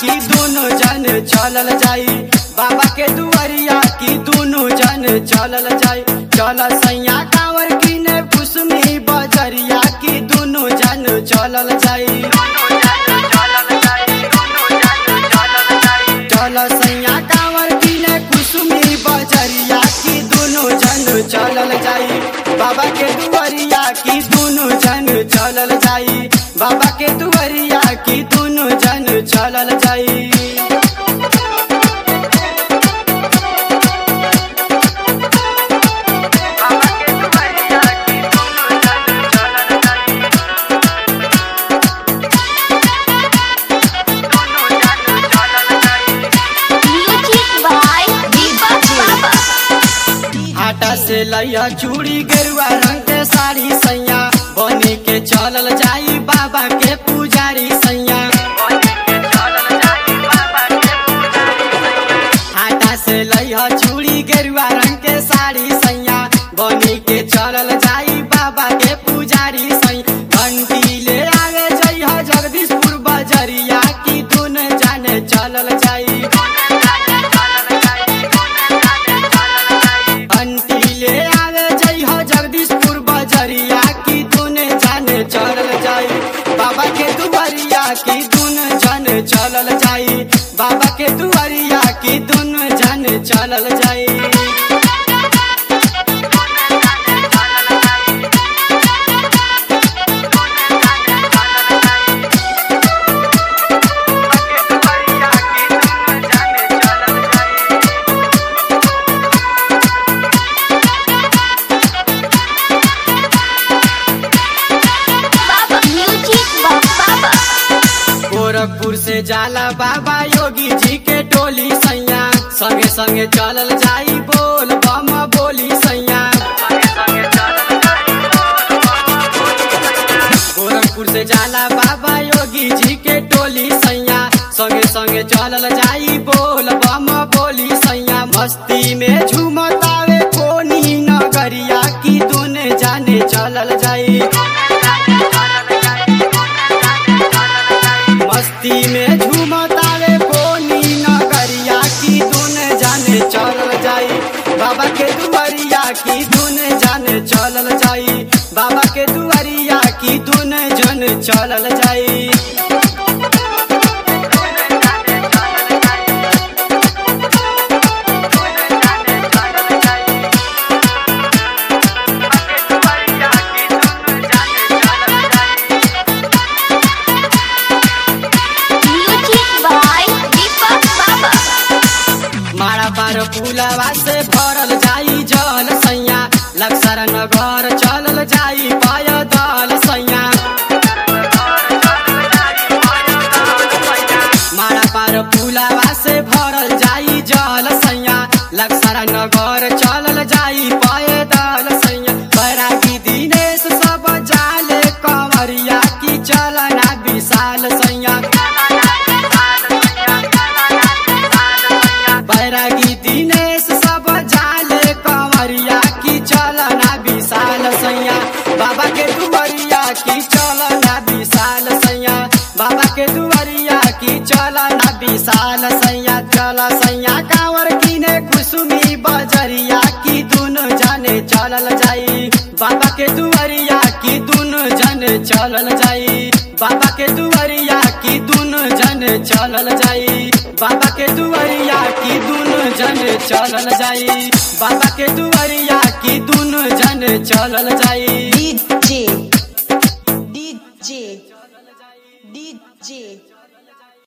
की दोनों जन चलल जाई बाबा के दुआरिया की दोनों जन चलल जाई चल सैया कांवर की ने कुसुमी बजरिया की दोनों जन चलल जाई चल सैया कांवर की ने कुसुमी बजरिया की दोनों जन चलल जाई बाबा के दुआरिया की दोनों जन चलल जाई बाबा के दुआरिया की दोनों जन चलल जाई Music by Deepak Baba. आटा से लैया चूड़ी गेरुआ रंग के साड़ी सैया बनी के चलल जाई बाबा के पुजारी सैया आटा से लैया चूड़ी गेरुआ रंग के साड़ी सैया बनी के चलल जाई बाबा के पुजारी सैया घंटी ले आवे जइहा जगदीशपुर बजरिया की दुन जाने चलल जाई अंटी ले आवे जइहा जगदीशपुर बजरिया की दुने जाने चलल जाई बाबा के दुआरिया की दुन जन चलल जाई बाबा के दुआरिया की दुन जन चलल जाई Baba. Music by Baba. Gorakhpur से जाला बाबा योगी जी के टोली सैया संगे संगे चलल जाई बोल बम बोली सैया गोरखपुर से जाला बाबा योगी जी के टोली सैया संगे संगे चलल जाई बोल बम बोली सैया मस्ती में झूमतावे कोनी नगरिया की दुने जाने चलल जाई मस्ती में झूमतावे कोनी नगरिया की दुन जाने चलल जाई बाबा के दुआरिया की दुन जाने चलल जाई बाबा के दुआरिया की दुन जन चलल जाई Music by Deepak Baba. मारा पार पुलवा से भरल जाई जल सैया लक्सर नगर चलल जाई पायदल सैया मारा पार पुलवा से भरल जाई जल सैया लक्सर नगर चलल जाई पायदल सैया बैरागी दिनेश सब जाले कंवरिया की चलना विशाल सैया बैरागी दिनेश सब जाले कंवरिया की चलना विशाल सैया बाबा के दुआरिया की चलना विशाल सैया बाबा के दुआरिया की चलना विशाल सैया चल सैया कांवर किने कुसुमी बजरिया की दुनो जाने चलल जाई बाबा के दुआरिया की दुनो जने चलल जाई बाबा के दुआरिया की दुनो जने चलल जाई बाबा के दुआरिया की दुनो जने चलल जाई बाबा के दुआरिया की दुनो जने चलल जाई DJ DJ DJ